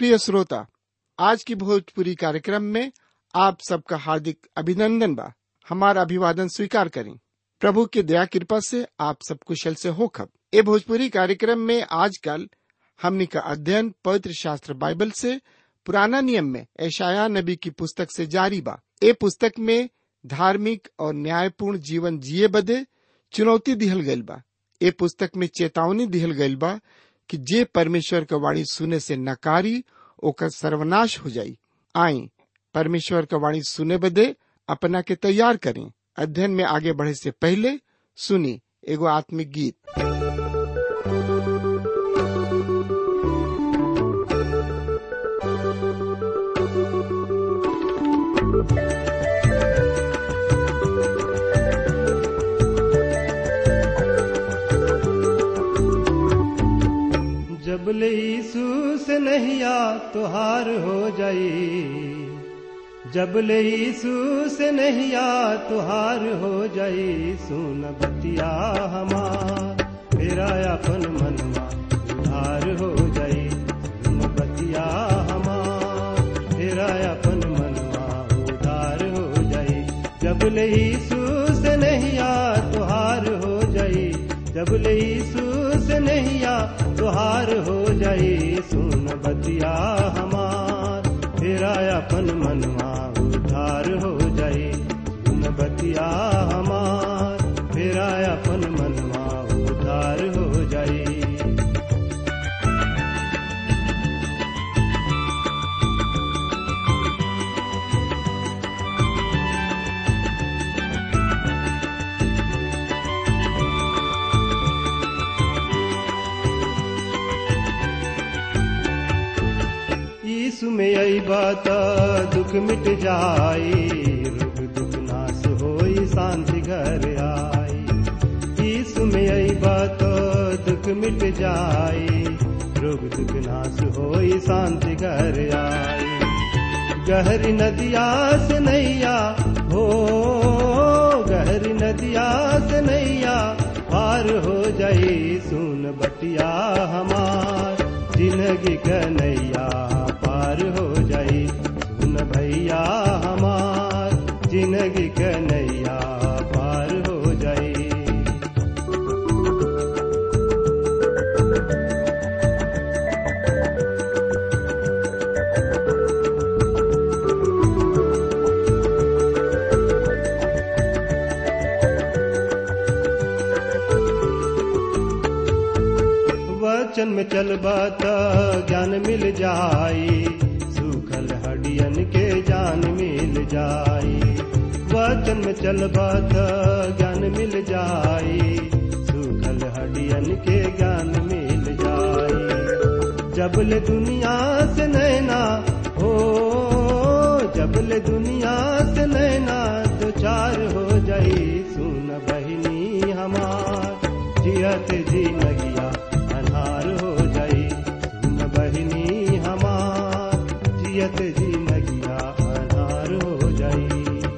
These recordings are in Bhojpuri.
प्रिय श्रोता आज की भोजपुरी कार्यक्रम में आप सबका हार्दिक अभिनंदन बा हमारा अभिवादन स्वीकार करें प्रभु की दया कृपा से आप सब कुशल से हो खब ए भोजपुरी कार्यक्रम में आजकल हमनी का अध्ययन पवित्र शास्त्र बाइबल से पुराना नियम में ऐशाया नबी की पुस्तक से जारी बा ए पुस्तक में धार्मिक और न्यायपूर्ण जीवन जिए बदे चुनौती दिहल गइल बा ए पुस्तक में चेतावनी दिहल गइल बा कि जे परमेश्वर का वाणी सुने से नकारी ओकर सर्वनाश हो जाई आई परमेश्वर का वाणी सुने बदे अपना के तैयार करें अध्ययन में आगे बढ़े से पहले सुनी एगो आत्मिक गीत जब ले यीशु से नहिया तुहार हो जाई जब ले यीशु से नहिया तुहार हो जाई सुन बतिया हमार मेरा अपन मनवा उधार हो जाई सुन बतिया हमार मेरा अपन मनवा उधार हो जाई जब ले यीशु से नहिया तुहार हो जाई जब ले यीशु से नहिया तुहार हो जाई सुन बतिया हमार तेरा अपन मनवा उधार हो जाई सुन बतिया हमार तेरा अपन मनवा उधार हो जाई यीशु में आई बात दुख मिट जाई रोग दुख नाश होई शांति घर आई यीशु में आई बात दुख मिट जाई रोग दुख नाश होई शांति घर आई गहरी नदिया से नैया हो गहरी नदिया से नैया पार हो जाई सुन बटिया हमार जिंदगी कन्हैया पार हो जाई सुन भैया हमार जिंदगी कन्हैया पार हो जाई वचन में चलबा त ज्ञान मिल जाई सूखल हडियन के जान मिल जाई वचन में चलबा त ज्ञान मिल जाई सूखल हडियन के ज्ञान मिल जाई जबल दुनिया से नैना हो जबल दुनिया से नैना दो चार हो जाई सुन बहिनी हमार जियत जी नगिया अन्हार हो जाई सुन बहिनी हमार जियत जी नगिया अन्हार हो जाई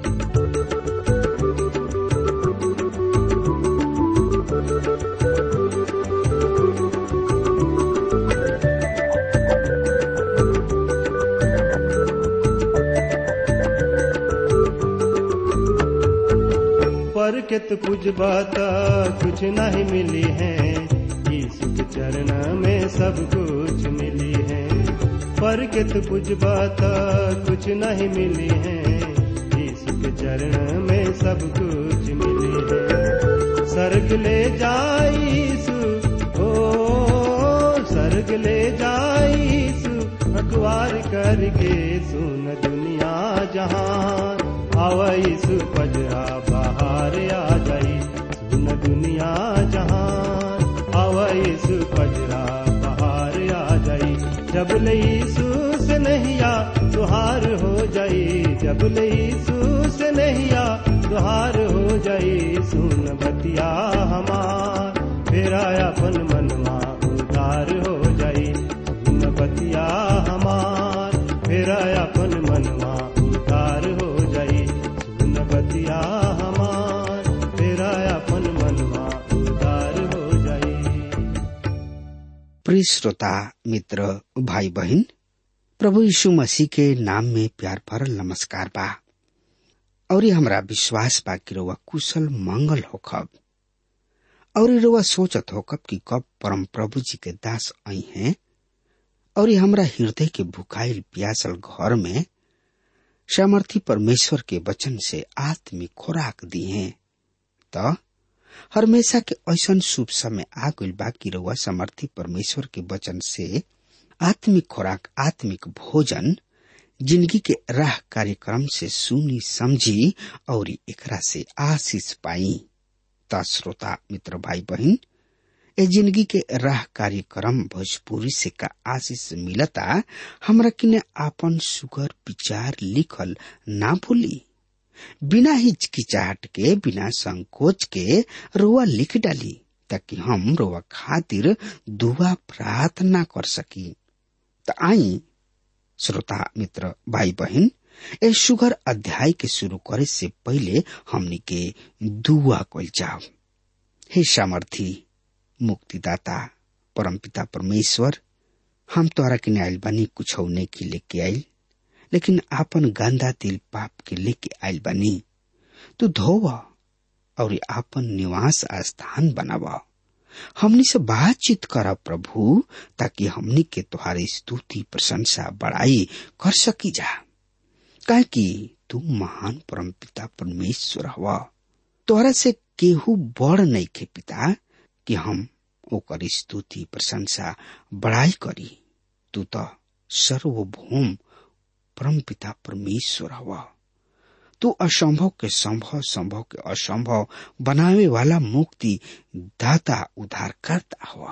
पर कित कुछ बात कुछ नहीं मिली है यीशु के चरण में सब कुछ मिली है पर कित कुछ बात कुछ नहीं मिली है यीशु के चरण में सब कुछ मिली है सर्ग ले जाई यीशु ओ सर्ग ले जाई यीशु अखबार करके सुन दुनिया जहान आवा यीशु पजरा बाहर आ जाई सुन दुनिया जहान आवा यीशु पजरा बाहर आ जाई जब ले यीशु से नहिया तुहार हो जाई जब ले यीशु से नहिया तुहार हो जाई सुन बतिया हमार फेरा अपन मनवा उधार हो जाई सुन बतिया हमार फेरा अपन मनवा उधार हो जाई सुन बतिया हमार फेरा अपन मनवा उधार हो जाई प्रिय श्रोता मित्र भाई बहन प्रभु यीशु मसीह के नाम में प्यार भरल नमस्कार बा और ये हमरा विश्वास बा कि रउआ कुशल मंगल होखब और ये रउआ सोचत होखब कि कब परम प्रभु जी के दास आई हैं और ये हमरा हृदय के भुखाइल प्यासल घर में सामर्थी परमेश्वर के वचन से आत्मिक खुराक दी हैं त हमेशा के ऐसन शुभ समय आ गइल बा कि रउआ समर्थी परमेश्वर के वचन से आत्मिक खुराक आत्मिक भोजन जिंदगी के राह कार्यक्रम से सुनी समझी और एकरा से आशीष पाई त श्रोता मित्र भाई बहन ए जिंदगी के राह कार्यक्रम भोजपुरी से का आशीष मिलता हमरा किने आपन सुगर विचार लिखल ना भूली बिना हिचकिचाहट के बिना संकोच के रुआ लिख डाली ताकि हम रुआ खातिर दुआ प्रार्थना कर सकी त आई श्रोता मित्र भाई बहन ए सुगर अध्याय के शुरू करे से पहले हमनी के दुआ कल जाओ हे सामर्थी मुक्तिदाता परमपिता परमेश्वर हम तोरा के आयल बानी कुछ के लेके आयल लेकिन आपन गंदा दिल पाप के लेके आयल बानी तू धोव और आपन निवास स्थान बनावा हमनी से बातचीत कर प्रभु ताकि हमनी के तुम्हारी स्तुति प्रशंसा बड़ाई कर सकी जा काहे कि तू महान परम पिता परमेश्वर हवा तोहरा से केहू बड़ नहीं खे पिता कि हम ओकर स्तुति प्रशंसा बड़ाई करी तू तो सर्वभौम परम पिता परमेश्वर हवा तू असंभव के संभव संभव के असंभव बनावे वाला मुक्ति दाता उद्धार करता हुआ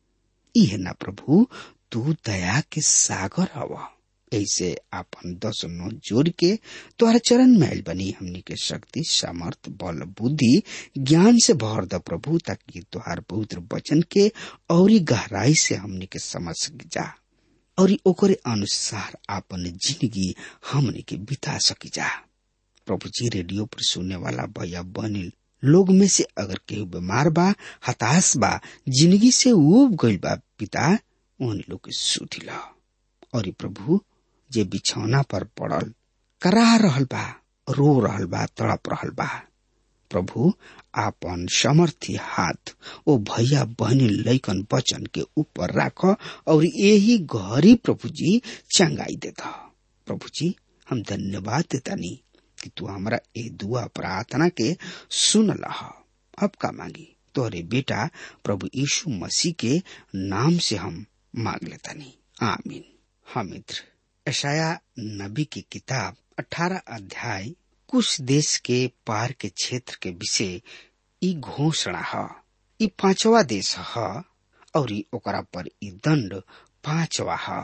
यह ना प्रभु तू दया के सागर हवा ऐसे आपन दस नो जोड़ के तोहरा चरण महल बनी हमनी के शक्ति सामर्थ बल बुद्धि ज्ञान से भर द प्रभु ताकि तुहार पवित्र वचन के और गहराई से हमनी के समझ सक जा और ओकरे अनुसार आपन जिंदगी हमनी के बिता सकी जा प्रभु जी रेडियो पर सुनने वाला भैया बनिल लोग में से अगर केहू बीमार बा हताश बा जिंदगी से उब गइल बा पिता उन लोग के सुधी ला और प्रभु जे बिछौना पर पड़ल करा रहल बा रो रहल बा तड़प रहल बा प्रभु आपन समर्थी हाथ ओ भैया बहनी लैकन बचन के ऊपर राख और यही घरी प्रभु जी चंगाई देता प्रभु जी हम धन्यवाद देतानी कि तू हमारा ए दुआ प्रार्थना के सुन लहा अब का मांगी तोरे बेटा प्रभु यीशु मसीह के नाम से हम मांग लेतानी आमीन हाँ मित्र ऐशाया नबी की किताब 18 अध्याय कुछ देश के पार के क्षेत्र के विषय ई घोषणा है ई पांचवा देश है और ओकरा पर ई दंड पांचवा है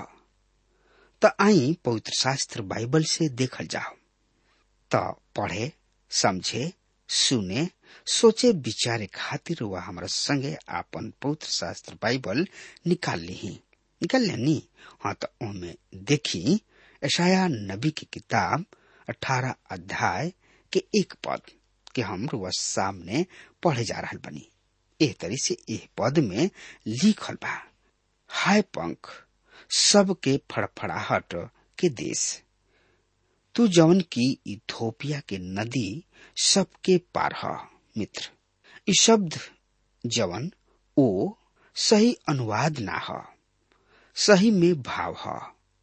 त आई पवित्र शास्त्र बाइबल से देखल जाओ त पढ़े समझे सुने सोचे विचारे खातिर वह हमारा संगे आपन पवित्र शास्त्र बाइबल निकाल ली निकाल लेनी हाँ तो ओमे देखी ऐशाया नबी की किताब अठारह अध्याय के एक पद के हम रुआ सामने पढ़े जा रहा बनी एह तरी से एह पद में लिखल बा हाय पंख सबके फड़फड़ाहट के देश तू जवन की इथोपिया के नदी सबके पार ह मित्र इ शब्द जवन ओ सही अनुवाद ना ह सही में भाव ह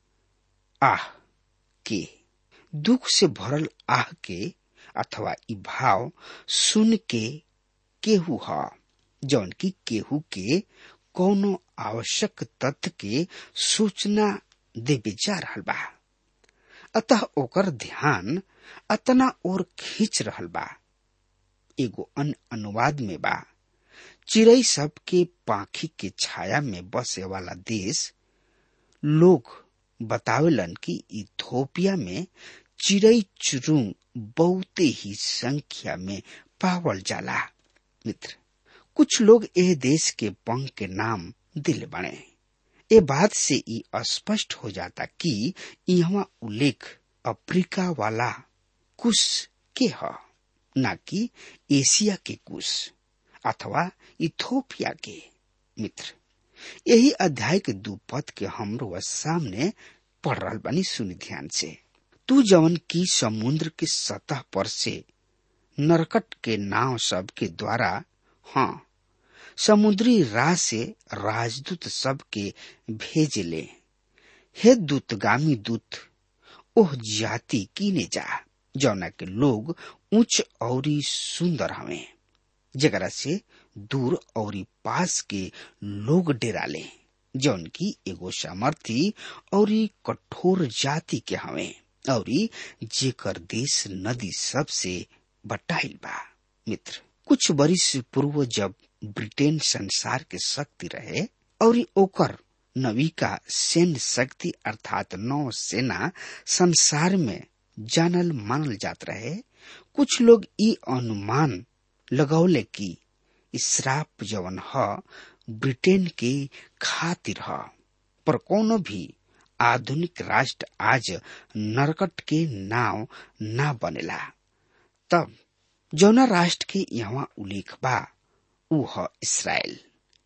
आह के दुख से भरल आह के अथवा इ भाव सुन के केहू ह जौन की केहू के कोनो आवश्यक तथ्य के सूचना देवे जा रहल बा अतः ओकर ध्यान अतना और खींच रहल बा एगो अन्य अनुवाद में बा चिड़ई सब के पाखी के छाया में बसे वाला देश लोग बतावेलन कि इथोपिया में चिड़ई चुरुंग बहुते ही संख्या में पावल जाला मित्र कुछ लोग एह देश के पंख के नाम दिल बने ए बात से ई स्पष्ट हो जाता कि यहाँ उल्लेख अफ्रीका वाला कुश के ह न कि एशिया के कुश अथवा इथोपिया के मित्र यही अध्याय के दू पद के हमरो सामने पढ़ रहा बनी सुनी ध्यान से तू जवन की समुद्र के सतह पर से नरकट के नाव सब के द्वारा हाँ समुद्री राह से राजदूत सब के भेज ले हे दूतगामी दूत ओह जाति कीने जा जौना के लोग उच्च और सुंदर हवे जगरा से दूर और पास के लोग डेराले जौन की एगो सामर्थी और कठोर जाति के हवे और जेकर देश नदी सब से बटाइल बा मित्र कुछ बरिस पूर्व जब ब्रिटेन संसार के शक्ति रहे और ओकर नविका सैन्य शक्ति अर्थात नौ सेना संसार में जानल मानल जात रहे कुछ लोग ई अनुमान लगौले कि श्राप जवन ह ब्रिटेन के खातिर ह पर कोनो भी आधुनिक राष्ट्र आज नरकट के नाव ना बनेला तब जौना राष्ट्र के यहाँ उल्लेख बा ऊ ह इसराइल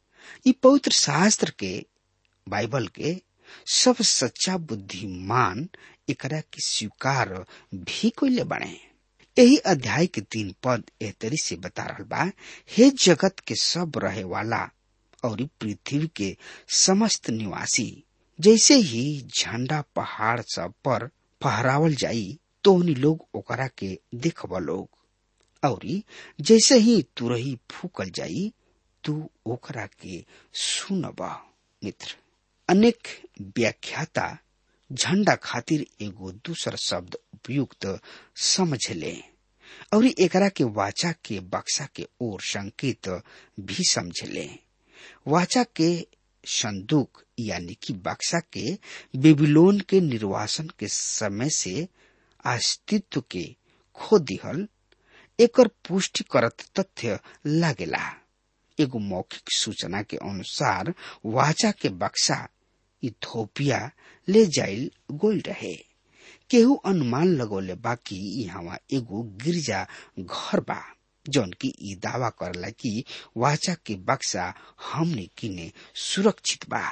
ई पवित्र शास्त्र के बाइबल के सब सच्चा बुद्धिमान एकरा के स्वीकार भी कोइले बने यही अध्याय के तीन पद एह तरी से बता रहा बा हे जगत के सब रहे वाला और पृथ्वी के समस्त निवासी जैसे ही झंडा पहाड़ सब पर फहरावल जाई तो उन लोग ओकरा के देखब लोग और जैसे ही तुरही फूकल जाई तू ओकरा के सुनब मित्र अनेक व्याख्याता झंडा खातिर एगो दूसर शब्द उपयुक्त समझ ले और एकरा के वाचा के बक्सा के ओर संकेत भी समझ ले वाचा के संदूक यानी कि बक्सा के बेबीलोन के निर्वासन के समय से अस्तित्व के खो दिहल एकर पुष्टि करत तथ्य लागेला एगो मौखिक सूचना के अनुसार वाचा के बक्सा इथोपिया ले जाइल गोल रहे केहू अनुमान लगोले बाकी यहाँ एगो गिरजा घर बा जौन की ई दावा करला कि वाचा के बक्सा हमने किने सुरक्षित बा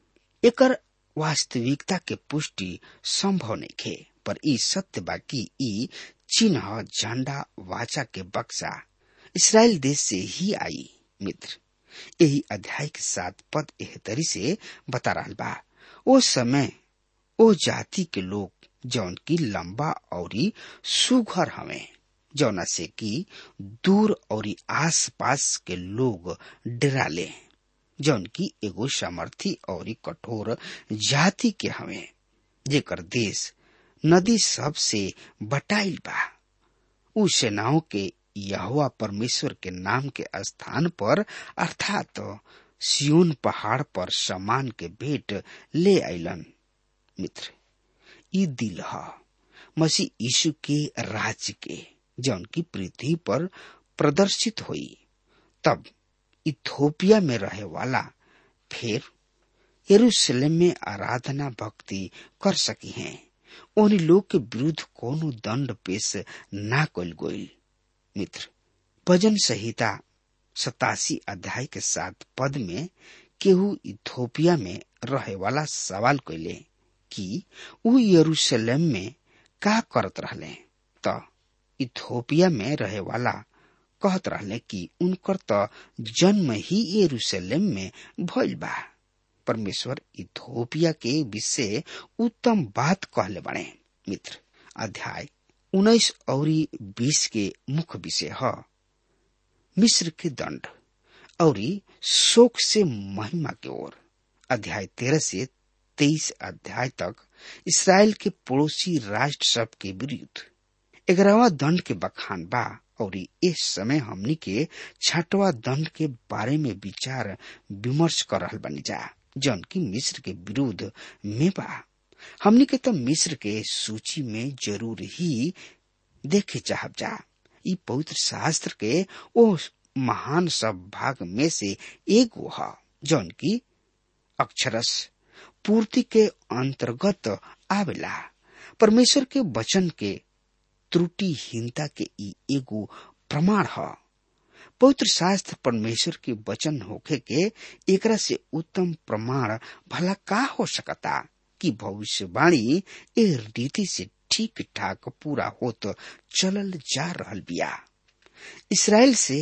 एकर वास्तविकता के पुष्टि संभव नहीं खे पर ई सत्य बा कि ई चिन्ह झंडा वाचा के बक्सा इसराइल देश से ही आई मित्र यही अध्याय के साथ पद एह तरी से बता रहा बा ओ समय ओ जाति के लोग जौन की लंबा और सुघर हवे जौना से कि दूर और आस पास के लोग डराले जौन की एगो सामर्थी और कठोर जाति के हवे जेकर देश नदी सब से बटाइल बा उ सेनाओं के यहोवा परमेश्वर के नाम के स्थान पर अर्थात सियोन पहाड़ पर समान के भेंट ले आइलन मित्र ई दिल ह मसीह यीशु के राज्य के जौन की पृथ्वी पर प्रदर्शित हुई तब इथोपिया में रहे वाला फिर यरूशलेम में आराधना भक्ति कर सकी हैं उन लोग के विरुद्ध कोनो दंड पेश ना कल गोइल मित्र भजन संहिता सतासी अध्याय के साथ पद में केहू इथोपिया में रहे वाला सवाल कैले कि उ यरूशलेम में का करत रहले त इथोपिया में रहे वाला कहत रहले कि उनकर त जन्म ही यरूशलेम में भइल बा परमेश्वर इथोपिया के विषय उत्तम बात कहले बने मित्र अध्याय उन्नीस और बीस के मुख्य विषय है मिस्र के दंड और शोक से महिमा की ओर अध्याय तेरह से तेईस अध्याय तक इसराइल के पड़ोसी राष्ट्र सब के विरुद्ध ग्यारहवा दंड के बखान बा और इस समय हमनी के छठवा दंड के बारे में विचार विमर्श कर रहा बनी जा जौन की मिस्र के विरुद्ध में बा हमनी के तो मिस्र के सूची में जरूर ही देखे चाहब जा ई पवित्र शास्त्र के ओ महान सब भाग में से एक वो है जौन की अक्षरस पूर्ति के अंतर्गत आवेला परमेश्वर के वचन के त्रुटिहीनता के ई एगो प्रमाण है पवित्र शास्त्र परमेश्वर के वचन होखे के एकरा से उत्तम प्रमाण भला का हो सकता कि भविष्यवाणी ए रीति से ठीक ठाक पूरा होत चलल जा रहल बिया इसराइल से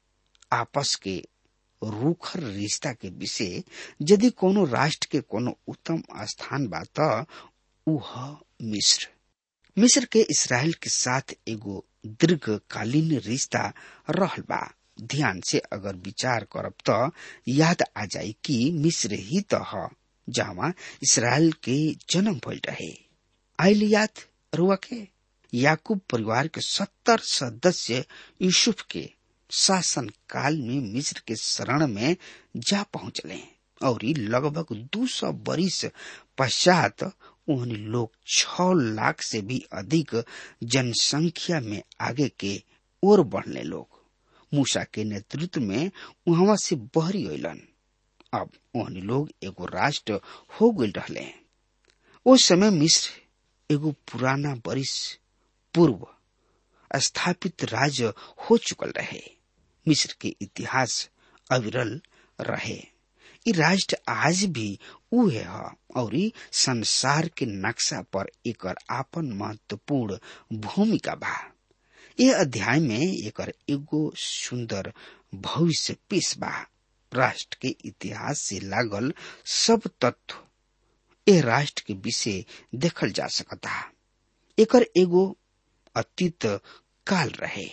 आपस के रूखर रिश्ता के विषय यदि कोनो राष्ट्र के कोनो उत्तम स्थान बा त ऊ ह मिस्र मिस्र के इसराइल के साथ एगो दीर्घकालीन रिश्ता रहल बा ध्यान से अगर विचार करब त याद आ जाई कि मिस्र ही त ह जहाँ इसराइल के जन्म भइल रहे आइल याद रुआ के याकूब परिवार के सत्तर सदस्य यूसुफ के शासन काल में मिस्र के शरण में जा पहुंचले और लगभग दो सौ बरिस पश्चात उन लोग छ लाख से भी अधिक जनसंख्या में आगे के ओर बढ़ने लोग मूसा के नेतृत्व में वहां से बहरी अलन अब उन लोग एगो राष्ट्र हो गए रहले उस समय मिस्र एगो पुराना बरिस पूर्व स्थापित राज्य हो चुकल रहे मिस्र के इतिहास अविरल रहे इ राष्ट्र आज भी उहे ह और संसार के नक्शा पर एकर आपन महत्वपूर्ण भूमिका बा ये अध्याय में एकर एगो सुंदर भविष्य पेश बा राष्ट्र के इतिहास से लागल सब तत्व ए राष्ट्र के विषय देखल जा सकता एकर एगो अतीत काल रहे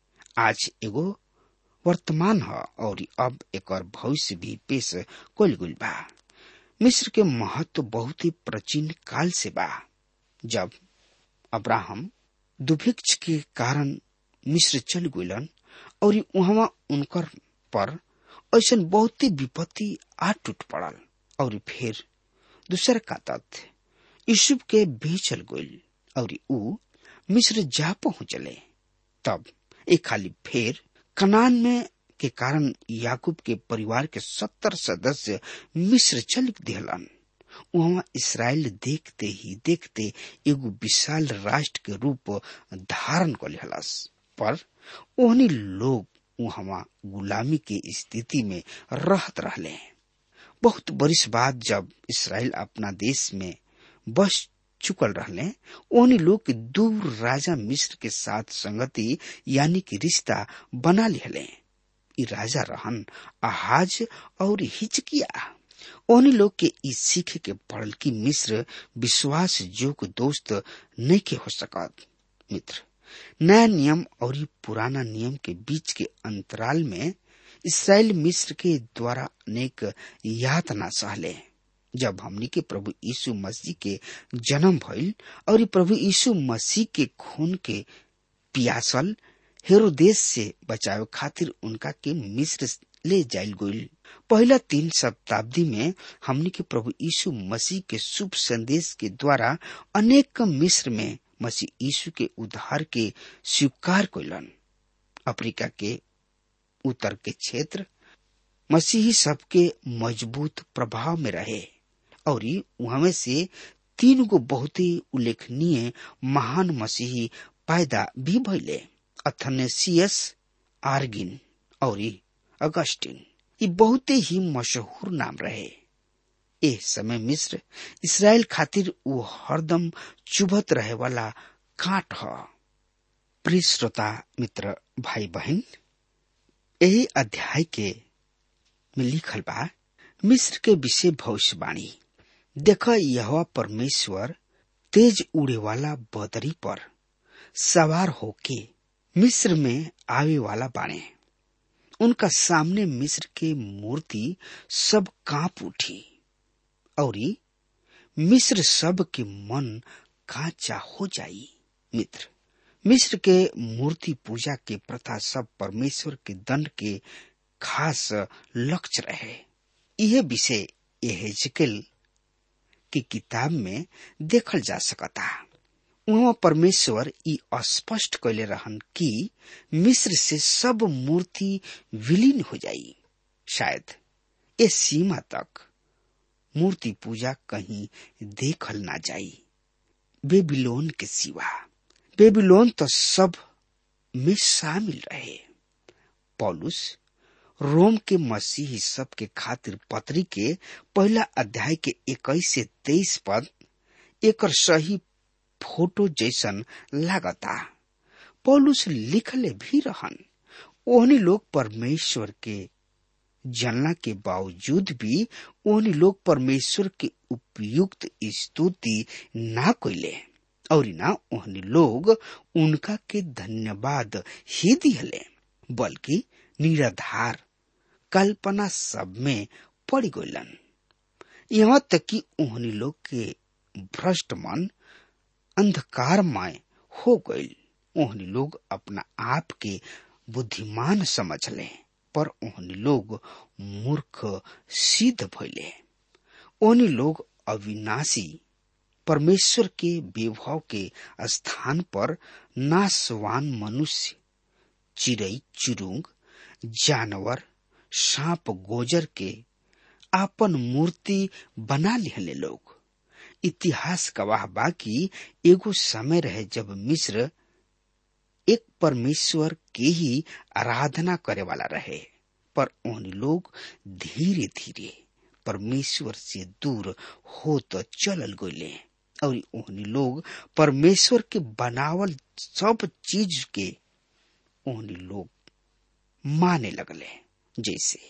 आज एगो वर्तमान ह और अब एकर भविष्य भी पेश कल गई बा मिस्र के महत्व बहुत ही प्राचीन काल से बा जब अब्राहम दुभिक्ष के कारण मिस्र चल गलन और वहां उनकर पर ऐसा बहुत ही विपत्ति आ टूट पड़ल और फिर दूसर का तथ्य यूसुफ के बेचल गईल और ऊ मिस्र जा पहुंचले तब एक खाली फिर कनान में के कारण याकूब के परिवार के सत्तर सदस्य मिस्र चल दिहलन वहां इसराइल देखते ही देखते एगो विशाल राष्ट्र के रूप धारण कर लिहलस पर ओहनी लोग वहां गुलामी के स्थिति में रहत रहले बहुत बरिस बाद जब इसराइल अपना देश में बस चुकल रहले ओहनी लोग के दूर राजा मिस्र के साथ संगति यानी कि रिश्ता बना लिहले ई राजा रहन आहाज और हिचकिया ओहनी लोग के ई सीख के पड़ल कि मिस्र विश्वास जोग दोस्त नहीं के हो सकत मित्र नया नियम और पुराना नियम के बीच के अंतराल में इसराइल मिस्र के द्वारा अनेक यातना सहले जब हमनी के प्रभु यीशु मसीह के जन्म भइल और प्रभु यीशु मसीह के खून के पियासल हेरोदेश से बचावे खातिर उनका के मिस्र ले जायल गईल पहला तीन शताब्दी में हमनी के प्रभु यीशु मसीह के शुभ संदेश के द्वारा अनेक मिस्र में मसीह यीशु के उद्धार के स्वीकार कैलन अफ्रीका के उत्तर के क्षेत्र मसीही सबके मजबूत प्रभाव में रहे और वहां से तीन गो बहुत ही उल्लेखनीय महान मसीही पैदा भी भइले अथनेसियस आर्गिन और अगस्टिन ये बहुत ही मशहूर नाम रहे ए समय मिस्र इसराइल खातिर वो हरदम चुभत रहे वाला काट ह प्रिय श्रोता मित्र भाई बहन यही अध्याय के में लिखल बा मिस्र के विषय भविष्यवाणी देख यह परमेश्वर तेज उड़े वाला बदरी पर सवार होके मिस्र में आवे वाला बाणे उनका सामने मिस्र के मूर्ति सब कांप उठी और मिस्र सब के मन कांचा हो जाई मित्र मिस्र के मूर्ति पूजा के प्रथा सब परमेश्वर के दंड के खास लक्ष्य रहे यह विषय एहेजकेल की किताब में देखल जा सकता वहाँ परमेश्वर ई स्पष्ट कैले रहन कि मिस्र से सब मूर्ति विलीन हो जाई शायद इस सीमा तक मूर्ति पूजा कहीं देखल ना जाई बेबीलोन के सिवा बेबीलोन तो सब में शामिल रहे पॉलुस रोम के मसीही सब के खातिर पत्री के पहला अध्याय के इक्कीस से तेईस पद एक सही फोटो जैसन लागता पौलुस लिखले भी रहन ओहनी लोग परमेश्वर के जानला के बावजूद भी ओहनी लोग परमेश्वर के उपयुक्त स्तुति ना कोइले और ना ओहनी लोग उनका के धन्यवाद ही दिहले बल्कि निराधार कल्पना सब में पड़ गइलन यहाँ तक कि ओहनी लोग के भ्रष्ट मन अंधकारमय हो गइल ओहनी लोग अपना आप के बुद्धिमान समझ ले पर ओहनी लोग मूर्ख सिद्ध भइले ओहनी लोग अविनाशी परमेश्वर के विभव के स्थान पर नासवान मनुष्य चिड़ई चुरुंग जानवर सांप गोजर के आपन मूर्ति बना लिहले लोग इतिहास गवाह बाकी एगो समय रहे जब मिस्र एक परमेश्वर के ही आराधना करे वाला रहे पर उन लोग धीरे धीरे परमेश्वर से दूर हो तो चलल गए और उन लोग परमेश्वर के बनावल सब चीज के उन लोग माने लगले जैसे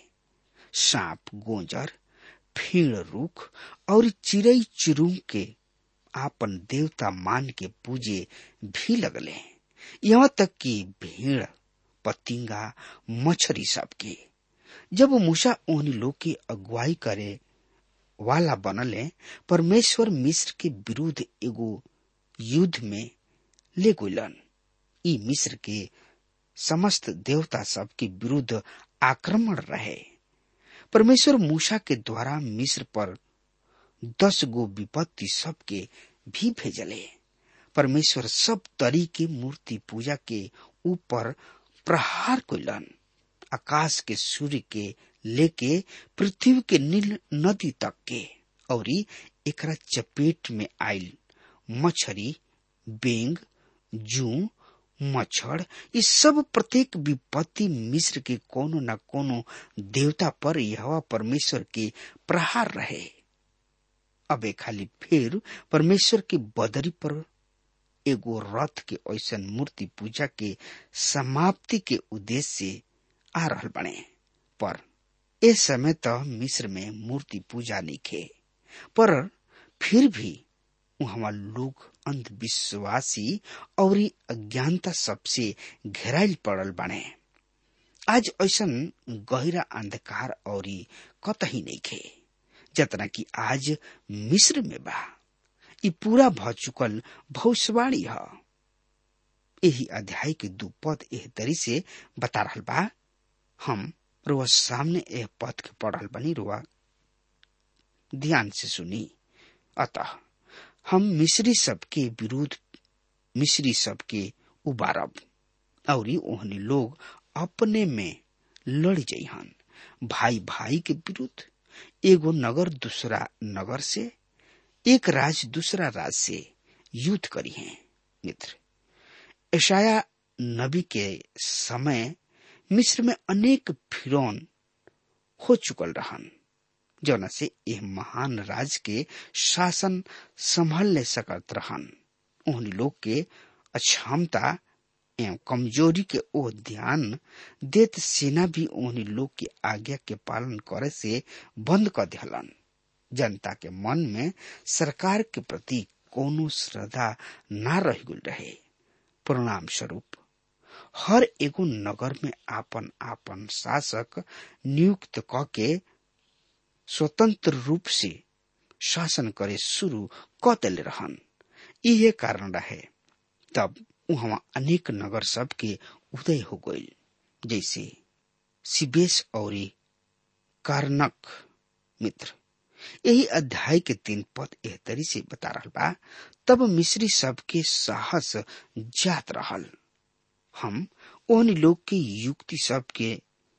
सांप गोंजर फीण रुख और चिड़ई चिरुंग के आपन देवता मान के पूजे भी लगले यहाँ तक कि भीड़ पतिंगा मछरी सबके जब मूसा ओहनी लोग की अगुवाई करे वाला बनले परमेश्वर मिस्र के विरुद्ध एगो युद्ध में ले गुलन ई मिस्र के समस्त देवता सब के विरुद्ध आक्रमण रहे परमेश्वर मूसा के द्वारा मिस्र पर दस गो विपत्ति सबके भी भेजले परमेश्वर सब तरी के मूर्ति पूजा के ऊपर प्रहार कैलन आकाश के सूर्य के लेके पृथ्वी के नील नदी तक के और एकरा चपेट में आयल मछरी बेंग जू मच्छर ये सब प्रत्येक विपत्ति मिस्र के कोनो न कोनो देवता पर यह परमेश्वर के प्रहार रहे अबे खाली फिर परमेश्वर के बदरी पर एगो रथ के ऐसन मूर्ति पूजा के समाप्ति के उद्देश्य से आ रहल बने पर ए समय तो मिस्र में मूर्ति पूजा निखे पर फिर भी वहां लोग अंधविश्वासी और अज्ञानता सबसे घेराइल पड़ल बने आज ऐसन गहरा अंधकार और कतही नहीं खे जतना कि आज मिस्र में बा ई पूरा भ चुकल भविष्यवाणी है यही अध्याय के दू पद एह तरी से बता रहल बा हम रुआ सामने एह पद के पढ़ल बनी रुआ ध्यान से सुनी अतः हम मिस्री सबके विरुद्ध मिस्री सबके उबारब और ओहनी लोग अपने में लड़ जइहन भाई भाई के विरुद्ध एगो नगर दूसरा नगर से एक राज दूसरा राज से युद्ध करी है मित्र ऐशाया नबी के समय मिस्र में अनेक फिरौन हो चुकल रहन जौना से यह महान राज के शासन संभालने सकत रहन उन लोग के अक्षमता एवं कमजोरी के ओ ध्यान देत सेना भी उन्हीं लोग की आज्ञा के पालन करे से बंद कर दिलन जनता के मन में सरकार के प्रति कोनो श्रद्धा न रह गल रहे परिणाम स्वरूप हर एगो नगर में आपन आपन शासक नियुक्त क के स्वतंत्र रूप से शासन करे शुरू क दिले रहन इहे कारण रहे तब वहां अनेक नगर सब के उदय हो गई जैसे सिबेश और कारनक मित्र यही अध्याय के तीन पद एह तरी से बता रहा बा तब मिस्री सबके साहस जात रहल हम ओहनी लोग के युक्ति सबके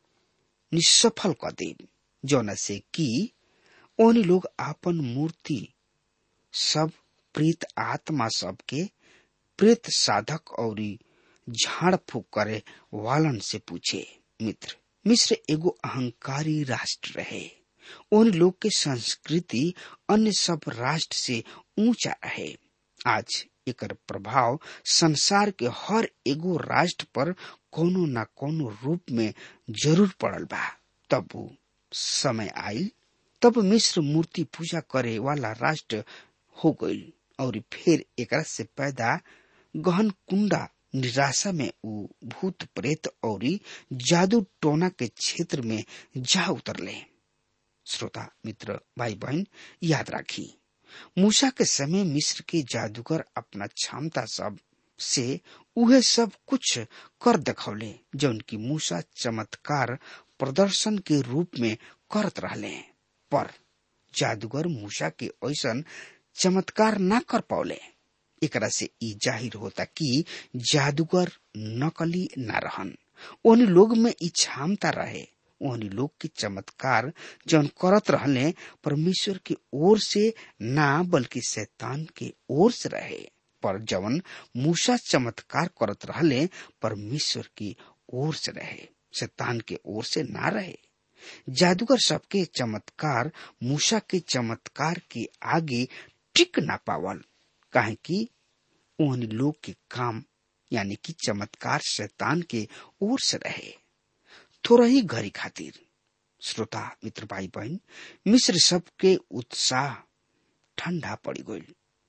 निसफल कर दे जौन से कि ओहनी लोग आपन मूर्ति सब प्रेत आत्मा सबके प्रेत साधक और झाड़ फूक करे वालन से पूछे मित्र मिस्र एगो अहंकारी राष्ट्र रहे उन लोग के संस्कृति अन्य सब राष्ट्र से ऊंचा रहे आज एकर प्रभाव संसार के हर एगो राष्ट्र पर कोनो न कोनो रूप में जरूर पड़ल बा तब वो समय आयल तब मिस्र मूर्ति पूजा करे वाला राष्ट्र हो गईल और फिर एकरा से पैदा गहन कुंडा निराशा में उ भूत प्रेत और जादू टोना के क्षेत्र में जा उतरले श्रोता मित्र भाई बहन याद राखी मूसा के समय मिस्र के जादूगर अपना क्षमता सब से उहे सब कुछ कर दिखौले जौन की मूसा चमत्कार प्रदर्शन के रूप में करत रहले पर जादूगर मूसा के ऐसन चमत्कार न कर पौले एकरा से ई जाहिर होता कि जादूगर नकली न रहन उन लोग में ई क्षमता रहे उन लोग के चमत्कार जौन करत रहले परमेश्वर की ओर से ना बल्कि शैतान के ओर से रहे पर जवन मूसा चमत्कार करत रहले परमेश्वर की ओर से रहे शैतान के ओर से ना रहे जादूगर सबके चमत्कार मूसा के चमत्कार के आगे टिक ना पावल काहे कि उन लोग के काम यानी कि चमत्कार शैतान के ओर से रहे थोड़ा ही घड़ी खातिर श्रोता मित्र भाई बहन मिस्र सबके उत्साह ठंडा पड़ी गई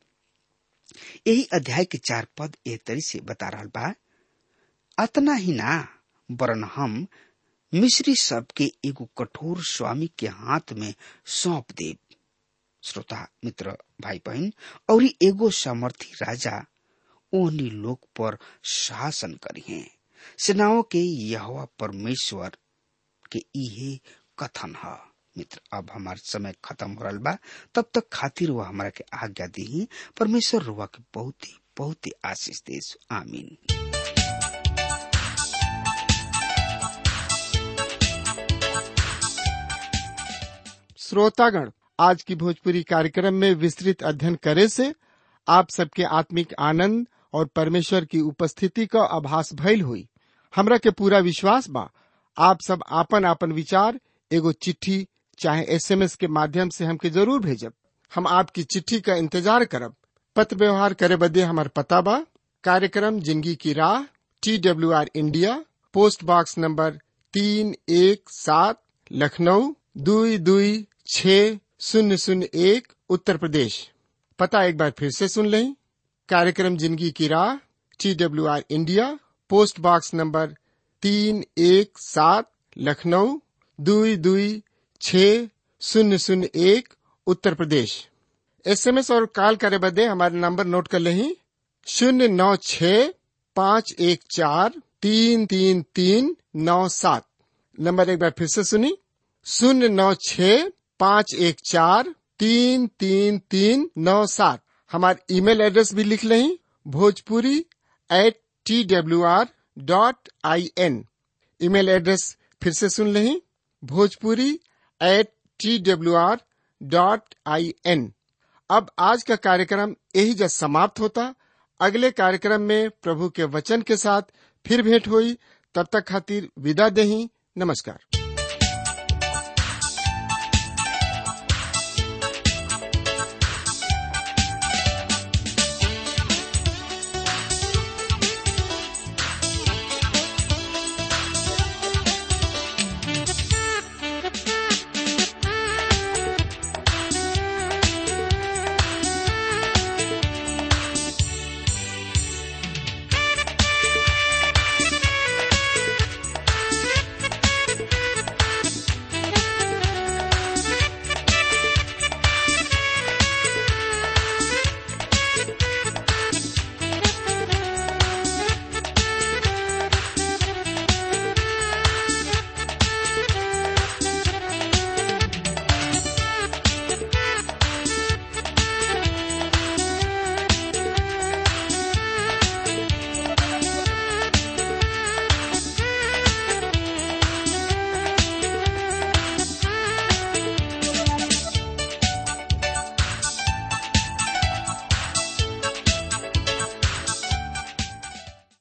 यही अध्याय के चार पद ए तरी से बता रहा बा अतना ही ना वरन हम मिस्री सबके एगो कठोर स्वामी के हाथ में सौंप देव श्रोता मित्र भाई बहन और एगो सामर्थी राजा ओहनी लोग पर शासन करी हैं सेनाओं के यहोवा परमेश्वर के इहे कथन है मित्र अब हमार समय खत्म हो रहा बा तब तक खातिर वह हमारा के आज्ञा दी परमेश्वर रुआ के बहुत ही बहुत ही आशीष देश आमीन श्रोतागण आज की भोजपुरी कार्यक्रम में विस्तृत अध्ययन करे से आप सबके आत्मिक आनंद और परमेश्वर की उपस्थिति का आभास भइल हुई हमरा के पूरा विश्वास बा आप सब आपन आपन विचार एगो चिट्ठी चाहे एसएमएस के माध्यम से हमके जरूर भेजब हम आपकी चिट्ठी का इंतजार करब पत्र व्यवहार करे बदे हमार पता बा कार्यक्रम जिंदगी की राह T W R India post box number तीन एक सात लखनऊ दुई दुई छ शून्य शून्य एक उत्तर प्रदेश पता एक बार फिर से सुन लें कार्यक्रम जिंदगी की राह T W R India post box number तीन एक सात लखनऊ दुई दुई छ शून्य शून्य एक उत्तर प्रदेश एसएमएस और कॉल करे बदे हमारे नंबर नोट कर लें शून्य नौ छ पाँच एक चार तीन तीन तीन नौ सात नंबर एक बार फिर से सुनी शून्य नौ छ पाँच एक चार तीन तीन तीन नौ सात हमारे ईमेल एड्रेस भी लिख लें Bhojpuri at T W R dot I N email address फिर से सुन लें Bhojpuri at T W R dot I N अब आज का कार्यक्रम यही जब समाप्त होता अगले कार्यक्रम में प्रभु के वचन के साथ फिर भेंट हुई तब तक खातिर विदा दही नमस्कार